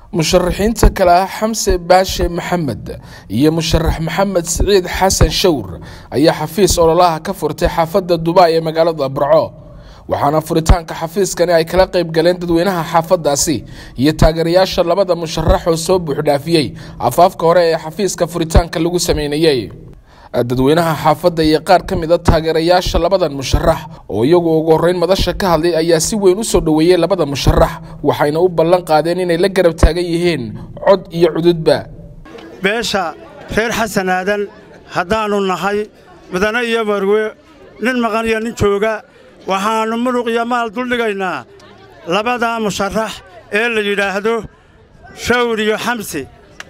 musharaxiinta kale ah xamse baashe maxamed iyo musharax maxamed siciid xasan shawr ayaa xafiis ololaha ka furtay xaafadda dubai ee magaalada burco waxaana furitaanka xafiiskani ay kala qayb galeen dadweynaha xaafadaasi iyo taageerayaasha labada musharax oo soo buuxdhaafiyey afaafka hore ee xafiiska furitaanka lagu sameynayey dadweynaha xaafadda iyo qaar ka mid a taageerayaasha labadan musharax oo iyagu ugu horreyn madasha ka hadlay ayaa si weyn u soo dhoweeyey labada musharax waxayna u ballan qaadeen inay la garab taagan yihiin cod iyo cududba beesha reer xasan aadan haddaannu nahay midane iyo marwe nin maqan iyo nin jooga waxaannu munuq iyo maal duldhigaynaa labadaa musharax ee la yidhaahdo shawr iyo xamsi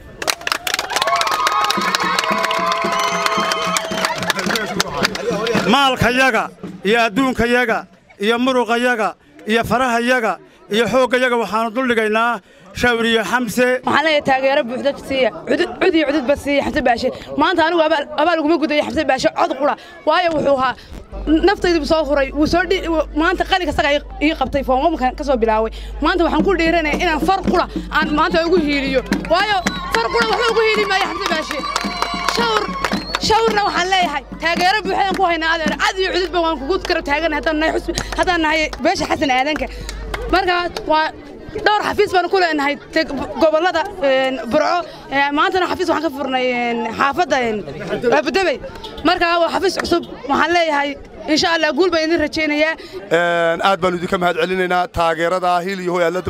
maalkayaga iyo adduunkayaga iyo muruqayaga iyo farahayaga iyo xooggayaga waxaannu duldhigaynaa shawr iyo xamse waxaan leeyahay taageero buuxda siiya cud iyo cududba siiya xamse baashe maanta anigu abaal uguma gudayo xamse baashe cod qura waayo wuxuu ahaa naftaydu soo huray wuu soo maanta qalinka saga ii qabtay foomamkan ka soo bilaaway maanta waxaan ku dhiiranaya inaan far qura aan maanta ugu hiiliyo waayo far qura waxba ugu hiili maayo xamse baashe shawr shawrna waxaan leeyahay taageero buuxdaan ku haynaa adeer cad iyo cududba waan kugu kara taagan haddaan nahay beesha xasan aadanka marka waa dhowr xafiis baanu ku leenahay gobollada burco maantana xafiis waxaan ka furnay xaafadda abudabey marka waa xafiis cusub waxaan leeyahay insha allah guul baan idin rajaynayaa aad baanu idinka mahad celinaynaa taageerada hil iyo hoy aad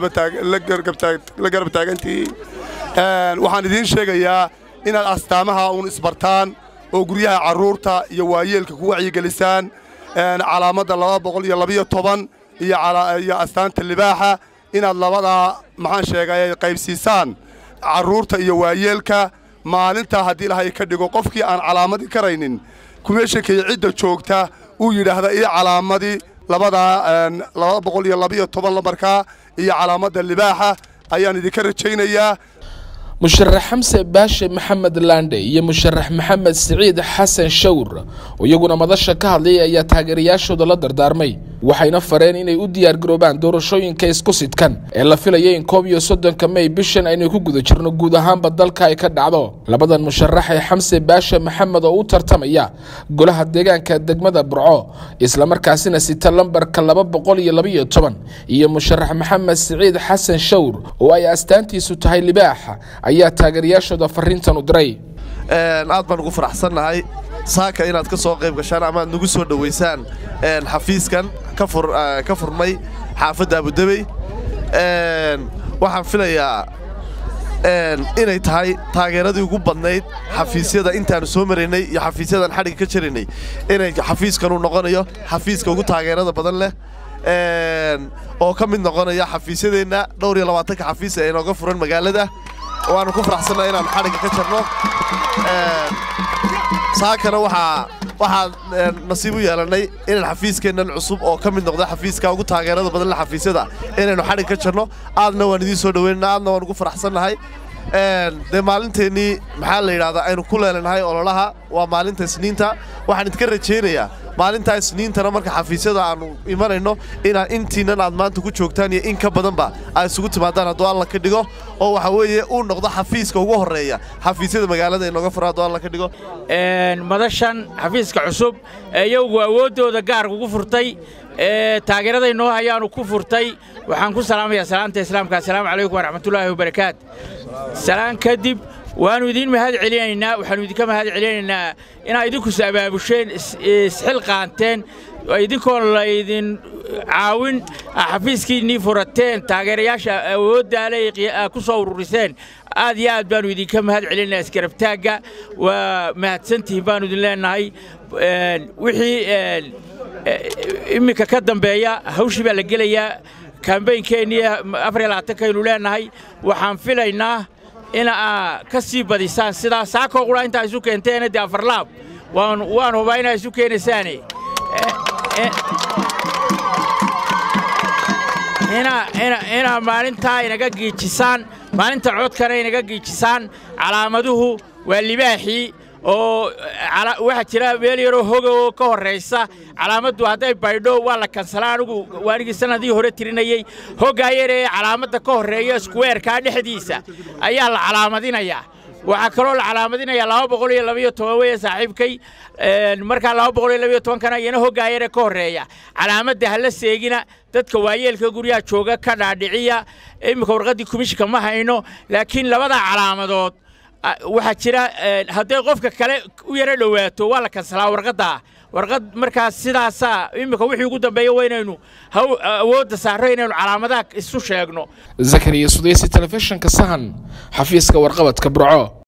la garab taagantihiin waxaan idiin sheegayaa inaad astaamaha uun isbartaan oo guryaha carruurta iyo waayeelka ku wacyigelisaan calaamadda laba boqol iyo labiyo toban iyo astaanta libaaxa inaad labadaa maxaan sheegay qaybsiisaan carruurta iyo waayeelka maalintaa haddii ilahay ka dhigo qofkii aan calaamadi karaynin kumeeshankay cidda joogta uu yidhaahda ii calaamadii labadaa laba boqol iyo labiyo toban lambarkaa iyo calaamadda libaaxa ayaan idinka rajaynayaa musharax xamse baashe maxamed laandhe iyo musharax maxamed siciid xasan shawr oo iyaguna madasha ka hadlayay ayaa taageerayaashooda la dardaarmay waxayna fareen inay u diyaargaroobaan doorashooyinka isku sidkan ee la filaya in koob iyo soddonka mey bishan aynu ku guda jirno guud ahaanba dalka ay ka dhacdo labadan musharax ee xamse baashe maxamed oo u tartamaya golaha deegaanka degmada burco islamarkaasina sita lambarka laba boqol iyo labaiyo toban iyo musharax maxamed siciid xasan shawr oo ay astaantiisu tahay libaaxa ayaa taageerayaashooda fariintan u diray aad baan ugu faraxsannahay saaka inaad ka soo qayb gashaan ama aad nagu soo dhowaysaan xafiiskan ka furmay xaafadda abudabey waxaan filayaa inay tahay taageeradii ugu badnayd xafiisyada intaannu soo maraynay iyo xafiisyadan xadhigga ka jaraynay inay xafiiskanuu noqonayo xafiiska ugu taageerada badan leh oo ka mid noqonaya xafiisyadeenna dhowr iyo labaatanka xafiis ee inooga furan magaalada waannu ku faraxsannaha inaannu xadhigga ka jarno saakana waxaa waxaan nasiib u yeelannay inaan xafiiskeennan cusub oo ka mid noqda xafiiska ugu taageerada badan le xafiisyada inaynu xadhig ka jarno aadna waan idiin soo dhoweynana aadna waan ugu faraxsannahay dee maalinteennii maxaa la yidhahdaa aynu ku leelanahay ololaha waa maalinta isniinta waxaan idinka rajaynayaa maalintaa isniintana marka xafiisyada aannu imanayno inaa intiinnan aad maanta ku joogtaan iyo in ka badanba ay isugu timaadaan hadduu alla ka dhigo oo waxa weeye uu noqdo xafiiska ugu horreeya xafiisyada magaalada inooga fura hadduu alla ka dhigo madashan xafiiska cusub ee iyagu awooddooda gaarka ugu furtay ee taageeraday noo hayaanu ku furtay waxaan ku salaamayaa salaamta islaamka assalaamu calaykum waraxmatullaahi wabarakaat salaan kadib waannu idiin mahad celinaynaa waxaannu idinka mahad celinaynaa inaad idinkus abaabusheen isxil qaanteen idinkoon laydin caawin xafiiskiinnii furateen taageerayaasha awooddaale ku soo ururiseen aad iyo aad baannu idinka mahad celinaynaa isgarabtaagga waa mahadsantihiin baannu idin leennahay wixii imminka ka dambeeya hawshii baa la gelayaa kambaynkeenii afar iyo labaatankaynu leennahay waxaan filaynaa inaa ka sii badisaan sidaa saakoo qura intaa isu keenteena dee afarlaab waan hubaa inaa isu keenaysaane inaa maalintaa inaga giijisaan maalinta codkana inaga giijisaan calaamaduhu waa libaaxii oo waxaa jira meel yaroo hoga oo ka horraysa calaamaddu hadday baydho waa la kansalaa anigu waanigii sannadii hore tirinayey hoggaa yar ee calaamadda ka horreeya skuweerkaa dhexdiisa ayaa la calaamadinayaa waxaa kaloo la calaamadinayaa laba boqol iyo labaiyo toban weye saaxiibkay markaa laba boqol iyo labaiyo tobankana iyana hoggaa yare ka horreeya calaamadda hala seegina dadka waayeelka guryaha jooga ka dhaadhiciya iminka warqaddii komishinka ma hayno laakiin labadaa calaamadood waxaa jira hadday qofka kale u yaro dhowaato waa la kansalaa warqaddaa warqad markaas sidaasaa iminka wixii ugu dambeeya waa inaynu awoodda saarro inaynu calaamadaha isu sheegno zakariya sudaysi telefishinka sahan xafiiska warqabadka burco